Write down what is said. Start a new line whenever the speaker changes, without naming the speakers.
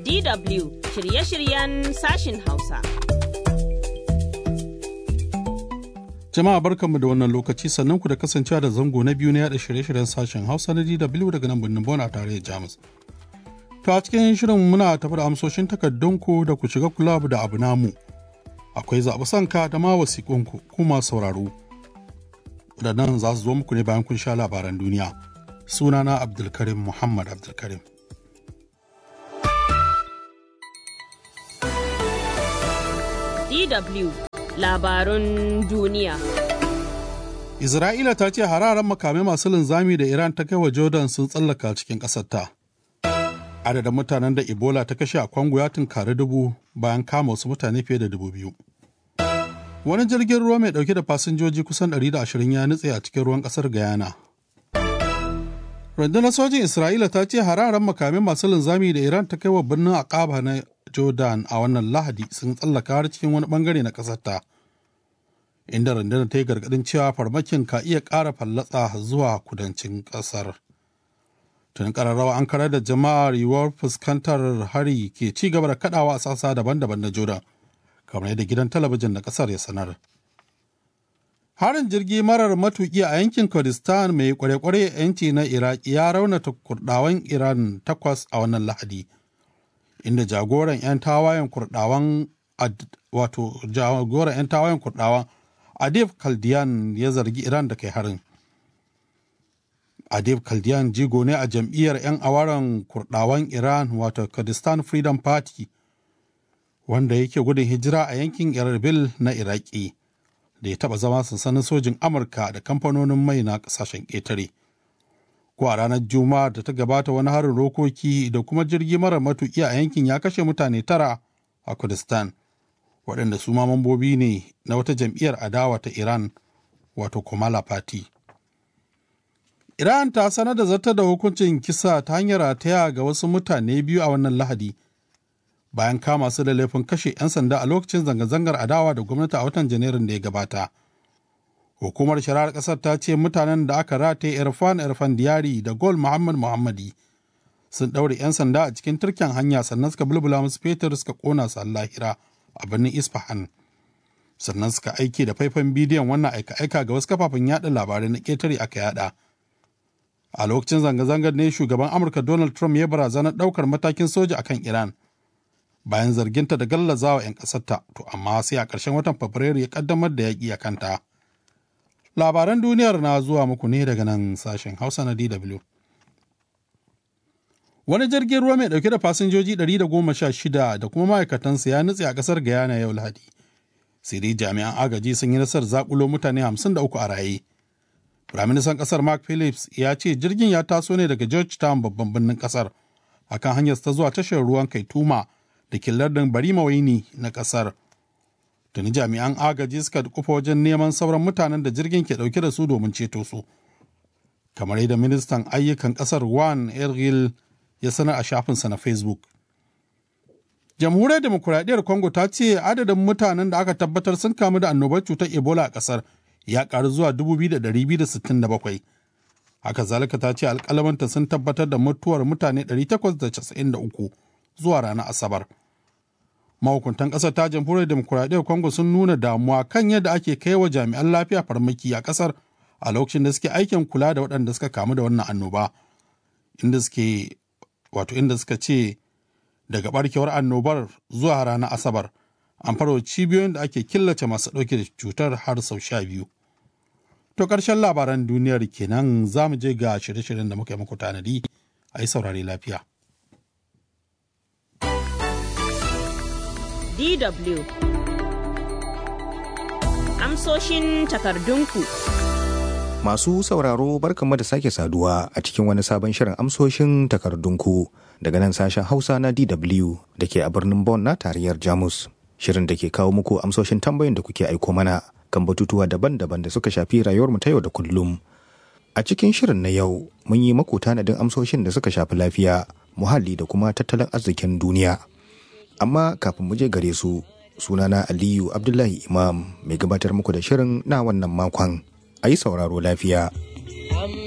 DW shirye-shiryen sashin Hausa.
Jama'a barkanmu da wannan lokaci sannan ku da kasancewa da zango na biyu na yada shirye-shiryen sashen Hausa na DW daga nan birnin Bona tare da Jamus. To a cikin shirin muna tafi da amsoshin takardunku da ku shiga kula da abu namu. Akwai zaɓi sanka da ma wasiƙunku kuma sauraro. Waɗannan za su zo muku ne bayan kun sha labaran duniya. Sunana Abdulkarim Muhammad Abdulkarim.
DW labarun duniya.
Isra'ila ta ce hararen makamai masu linzami da Iran ta kai wa Jordan sun tsallaka cikin ƙasarta. Adadin mutanen da Ebola ta kashe a Kwango ya tunkari dubu bayan kama wasu mutane fiye da dubu biyu. Wani jirgin ruwa mai ɗauke da fasinjoji kusan 120 ya nutse a cikin ruwan ƙasar Guyana. Rundunar sojin Isra'ila ta ce hararen makamai masu linzami da Iran ta kai wa birnin Aqaba na Jordan a wannan Lahadi sun tsallaka har cikin wani bangare na ƙasarta. Inda rundunar ta yi gargaɗin cewa farmakin ka iya ƙara fallatsa zuwa kudancin ƙasar. Tun ƙararrawa an karar da jama'ar yiwuwar fuskantar hari ke ci gaba da kaɗawa a sassa daban-daban na Jordan, kamar yadda gidan talabijin na ƙasar ya sanar. Harin jirgi marar matuƙi a yankin Kurdistan mai kware-kware yanci na Iraki ya raunata kurdawan Iran takwas a wannan Lahadi. inda jagoran 'yan tawayen kurdawan wato jagoran 'yan tawayen kurdawan adif kaldiyan ya zargi iran da kai harin adif kaldiyan jigo ne a jam'iyyar 'yan awaren kurdawan iran wato kurdistan freedom party wanda yake gudun hijira a yankin erbil na iraki da ya taba zama sansanin sojin amurka da kamfanonin mai na kasashen ƙetare. ko a ranar juma'a da ta gabata wani harin rokoki da kuma jirgi mara matuƙi a yankin ya kashe mutane tara a kurdistan waɗanda su ma mambobi ne na wata jam'iyyar adawa ta iran wato komala party iran ta sanar da zartar da hukuncin kisa ta hanyar rataya ga wasu mutane biyu a wannan lahadi bayan kama su da laifin kashe 'yan sanda a lokacin zanga-zangar adawa da gwamnati a watan janairun da ya gabata hukumar shari'ar ƙasar ta ce mutanen da aka rataye irfan irfan diyari da gol muhammad muhammadi sun ɗaure 'yan sanda a cikin turken hanya sannan suka bulbula musu fetur suka ƙona su lahira a birnin isfahan sannan suka aiki da faifan bidiyon wannan aika-aika ga wasu kafafen yada labarai na ƙetare aka yada a lokacin zanga-zangar ne shugaban amurka donald trump ya barazanar ɗaukar matakin soja akan iran bayan zarginta da gallazawa 'yan ƙasarta to amma sai a ƙarshen watan fabrairu ya ƙaddamar da yaƙi a kanta. labaran duniyar na zuwa muku ne daga nan sashen hausa na dw wani jirgin ruwa mai dauke da fasinjoji 116 da kuma ma'aikatansa ya nutse a kasar guyana yau lahadi sai dai jami'an agaji sun yi nasarar zakulo mutane 53 a raye firaministan kasar mark phillips ya ce jirgin ya taso ne daga georgetown babban birnin kasar akan hanyar ta zuwa tashar ruwan kaituma da ke lardin bari mawaini na kasar tuni jami'an agaji suka kufa wajen neman sauran mutanen da jirgin ke dauke da su domin ceto su kamar yadda ministan ayyukan kasar wan ergil ya sanar a shafinsa na facebook jamhuriyar demokuraɗiyyar congo ta ce adadin mutanen da aka tabbatar sun kamu da annobar cutar ebola a kasar ya karu zuwa 2,267 haka zalika ta ce alkalamanta sun tabbatar da mutuwar mutane 893 zuwa ranar asabar mahukuntan ƙasar ta jamhuriyar demokuraɗiyyar congo sun nuna damuwa kan yadda ake kai wa jami'an lafiya farmaki a ƙasar a lokacin da suke aikin kula da waɗanda suka kamu da wannan annoba inda suke wato inda suka ce daga barkewar annobar zuwa ranar asabar an farwa cibiyoyin da ake killace masu ɗauke da cutar har sau sha biyu to ƙarshen labaran duniyar kenan za mu je ga shirye-shiryen da muka yi muku tanadi a yi saurare lafiya
DW Amsoshin takardunku
Masu sauraro barkanmu da sake saduwa a cikin wani sabon shirin amsoshin takardunku daga nan sashen Hausa na DW da ke a birnin Bonn na tarayyar Jamus. Shirin da ke kawo muku amsoshin tambayin da kuke aiko mana kan batutuwa daban-daban da suka shafi rayuwarmu ta yau da kullum. A cikin shirin na yau mun yi maku tanadin amsoshin da suka shafi lafiya, muhalli da kuma tattalin arzikin duniya. Amma kafin mu je gare su, sunana Aliyu Abdullahi Imam mai gabatar muku da shirin na wannan makon. A yi sauraro lafiya.